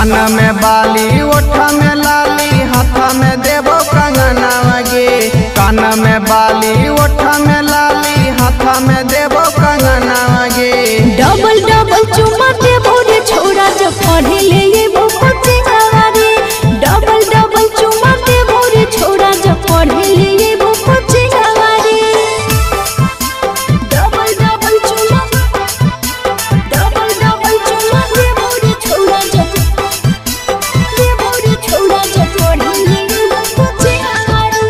कान में बाली ओठ में लाली हाथ में देबो कंगनवा गे कान में बाली ओठ में लाली हाथ में देबो कंगनवा गे डबल डबल चुमा दे बोरे छोरा जब पढ़े ले ये वो बच्चे हमारे डबल डबल चुमा दे बोरे छोरा जब पढ़े ले ये वो बच्चे हमारे डबल डबल चुमा डबल डबल चुमा दे बोरे छोरा जब दे बोरे छोरा जब पढ़े ले ये वो बच्चे हमारे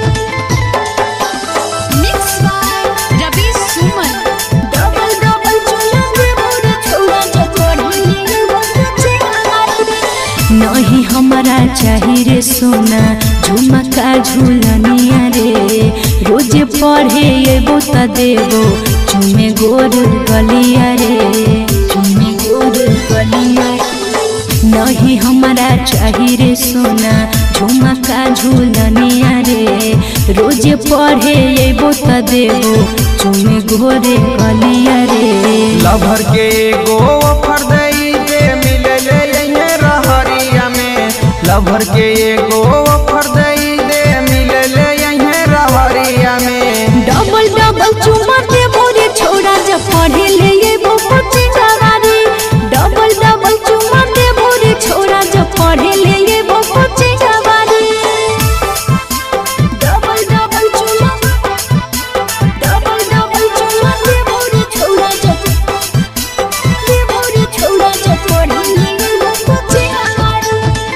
Mixed by Ravi Suman. Double double चुमा दे बोरे छोरा जब पढ़े ले ये वो बच्चे हमारे नहीं हमारा चाही रे सोना झुमका झूलनिया रे रोज पढ़े एबो त देबो चुमे गोर गलिया रे चुमे गोर गलिया नहीं हमारा चाही रे सोना झुमका झूलनिया रे रोज पढ़े एबो त देबो चुमे गोरे गलिया रे लभर के एगो ऑफर दई दे मिले ले यही रहरिया में लभर के एगो ऑफर दई दे मिले ले यही रहरिया में डबल डबल चुमा दे बोरे छोड़ा जब पढ़े ले ये वो बच्चे जवारी डबल डबल चुमा दे बोरे छोड़ा जब पढ़े ले ये वो बच्चे जवारी डबल डबल चुमा डबल डबल चुमा दे बोरे छोड़ा जब दे बोरे छोड़ा जब पढ़े ले ये वो बच्चे जवारी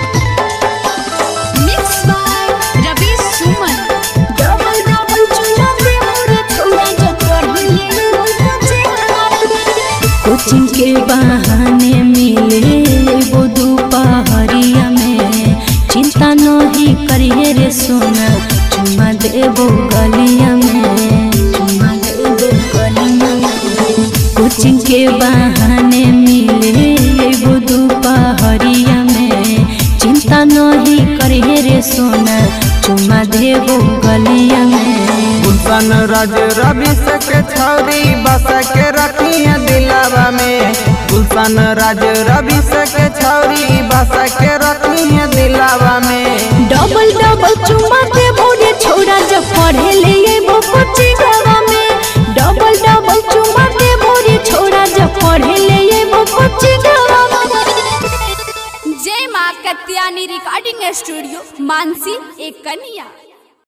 Mixed by Ravi Suman. Double double चुमा दे बोरे छोड़ा जब पढ़े ले ये वो बच्चे जवारी कोचिंग के बहाने मिले वो दोपहरिया में चिंता नहीं करिए रे सोना चुमा देबो गलिया में चुमा देबो गलिया में कोचिंग के बहाने मिले वो दोपहरिया में चिंता नहीं करिए रे सोना चुमा देबो गलिया में गुलशन राज रवि से के छौरी बस के रखी है दिलावा में गुलशन राज रवि से के छौरी बस के रखी है दिलावा में डबल डबल चुमा दे बोरे छोड़ा जब पढ़े ले ये वो बच्चे गवा में डबल डबल चुमा दे बोरे छोड़ा जब पढ़े ले ये वो बच्चे गवा में जय माँ कत्यानी रिकॉर्डिंग स्टूडियो मानसी एक कन्या